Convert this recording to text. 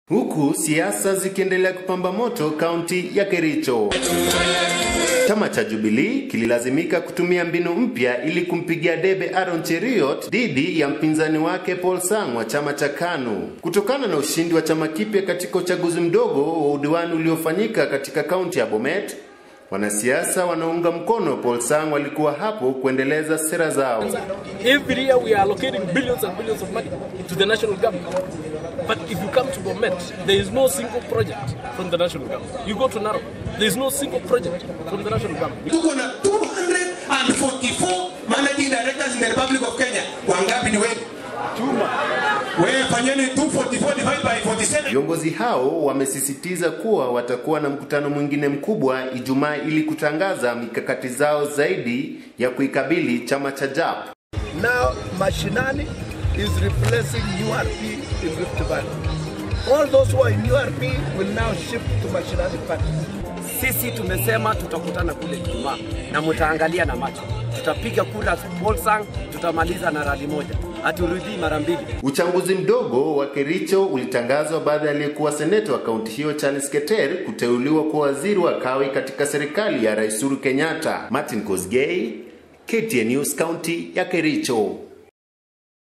Huku siasa zikiendelea kupamba moto kaunti ya Kericho. Chama cha Jubilee kililazimika kutumia mbinu mpya ili kumpigia debe Aaron Cheriot dhidi ya mpinzani wake Paul Sang wa chama cha KANU. Kutokana na ushindi wa chama kipya katika uchaguzi mdogo wa udiwani uliofanyika katika kaunti ya Bomet, wanasiasa wanaunga mkono Paul Sang walikuwa hapo kuendeleza sera zao. Every year we are allocating billions and billions of money to the national government. But if you come to Bomet, there is no single project from the national government. You go to Narok, there is no single project from the national government. Tuko na 244 managing directors in the Republic of Kenya. Wangapi ni wewe? Chuma. Wewe fanyeni 244 divided by 47. Viongozi hao wamesisitiza kuwa watakuwa na mkutano mwingine mkubwa Ijumaa ili kutangaza mikakati zao zaidi ya kuikabili chama cha JAP. Now Mashinani is replacing URP in Rift Valley. All those who are in URP will now shift to Mashinani party. Sisi tumesema tutakutana kule Ijumaa na mtaangalia na macho, tutapiga kura Bolsang, tutamaliza na rali moja, haturudii mara mbili. Uchambuzi mdogo wa Kericho ulitangazwa baada ya aliyekuwa seneta wa kaunti hiyo Charles Keter kuteuliwa kuwa waziri wa kawi katika serikali ya Rais Uhuru Kenyatta. Martin Kosgei, KTN News, kaunti ya Kericho.